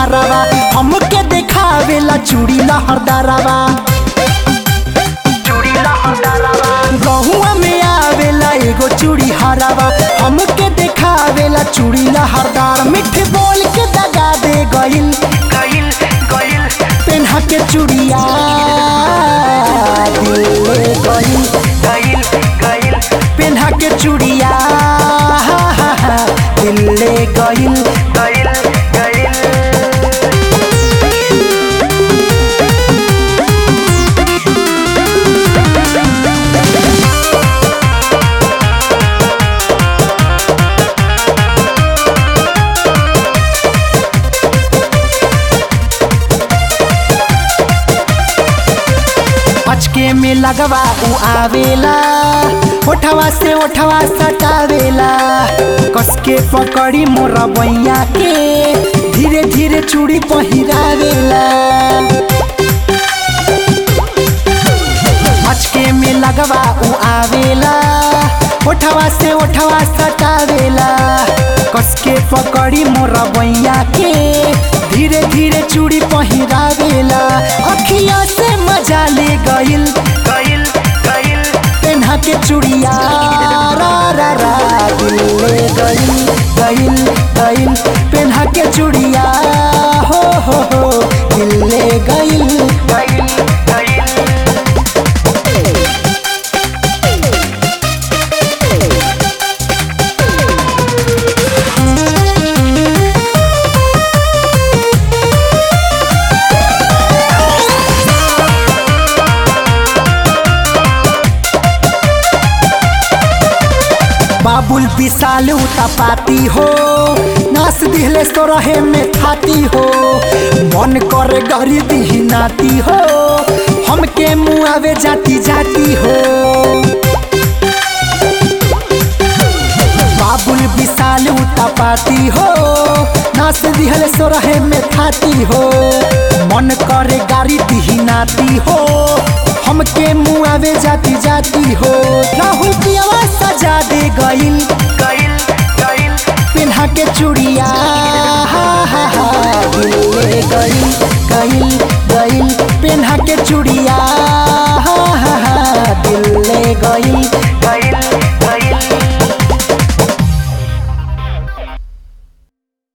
हारावा हमके देखावेला चूड़ी लहरदारावा गहुआ में आवेला एगो चूड़ी हरावा हमके देखावेला चूड़ी लहरदार मिठ बोल के दगा दे गइल पेन्हा के चूड़िया दिल ले गइल पेन्हा के चूड़िया दिल ले गइल अचके में लगवा उ आवेला ओठवा से ओठवा सटावेला कसके पकड़ी मोरा बैया के धीरे धीरे चूड़ी पहिरावेला अचके में लगवा उ आवेला ओठवा से ओठवा सटावेला कसके पकड़ी मोरा बैया के धीरे धीरे चूड़ी पहिरावेला अखिया से मजा ले गइल पेन्हा के चूड़िया रा रा रा दिल ले गइल गइल गइल पेन्हा के चूड़िया हो हो हो दिल ले गइल बाबुल विशाल पाती हो नास दिहले तो रहे में थाती हो मन करे गरी दिही नाती हो हमके मुआवे जाती जाती हो बाबुल विशाल पाती हो नास दिहले सो रहे में थाती हो मन करे गाड़ी दिही नाती हो हमके मुआवे जाती जाती हो राहुल पियावा सजा दे गइल पेन्हा के चूड़िया हा हा हा दिल ले गइल गइल गइल पेन्हा के चूड़िया हा हा हा दिल ले गइल